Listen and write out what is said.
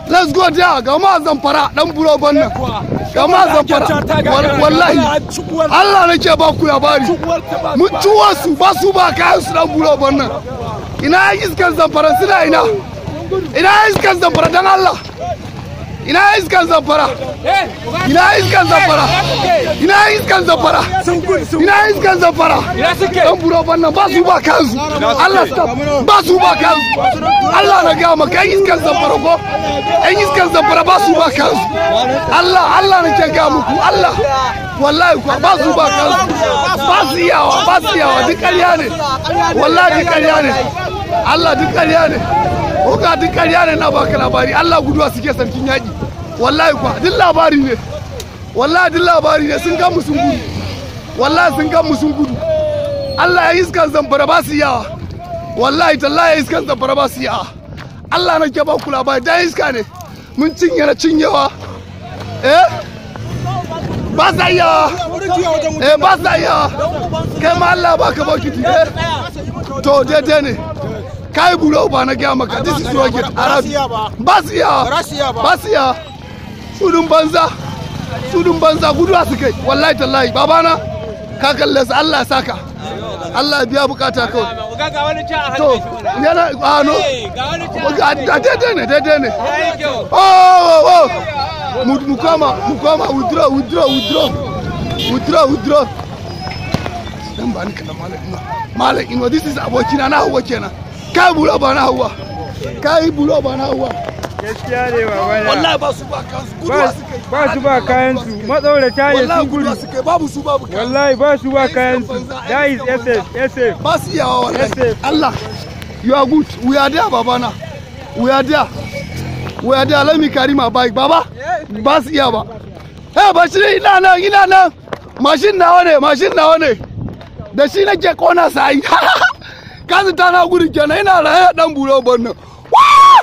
let's go there ga ma zamfara dan buro bannan ga ma zamfara wallahi Allah nake ba ku labari mun ciwo su ba su ba kayan su dan buro bannan ina iskan zamfara suna ina ina iskan zamfara dan Allah ina iskan zamfara ina iskan zamfara ina iskan zamfara ina iskan zamfara dan buro bannan ba su ba kansu Allah stop ba su ba kansu Allah na ga maka iskan zamfara ko yan iskan zamfara ba su ba kansu Allah Allah na ke ga muku Allah wallahi ko ba su ba kansu ba su yawa ba su yawa duk ƙarya ne wallahi duk ƙarya ne Allah duk ƙarya ne ko ga duk ƙarya ne na baka labari Allah guduwa suke sarkin yaƙi wallahi kuwa duk labari ne wallahi duk labari ne sun gan mu sun gudu wallahi sun gan mu sun gudu Allah ya iskan zamfara ba su yawa wallahi tallahi ya iskan zamfara ba su yawa Allah na ke ba ku labari da iska ne mun cinye na cinyewa eh ba sa yawa eh ba sa yawa kai ma Allah ba ka bokiti eh to daidai ne kai buro ba na gaya maka this is rocket arabi ba su yawa ba su yawa sudun banza sudun banza guduwa su kai wallahi tallahi babana ka kalle su Allah ya saka Allah ya biya bukata kawai to yana ano ga daidai ne daidai ne oh oh mu mu koma mu koma withdraw withdraw withdraw withdraw withdraw dan ba ni kana malam ino malam ino this is abokina na hawa kenan kai bulo ba na hawa kai bulo ba na hawa gaskiya ne baba na wallahi ba su ba kansu guduwa su kai ba su ba kayan su matsaurata ne wallahi sun gudu guduwa su kai babu su babu kansu wallahi ba su ba kayan su that is SF SF ba su yawa wallahi Yes, Allah you are good we are there babana we are there we are there let me carry my bike baba ba su iya ba eh ba shi ina nan ina nan mashin nawa ne mashin nawa ne da shi nake kona sai kasu ta na gudu kenan ina raye dan buro bannan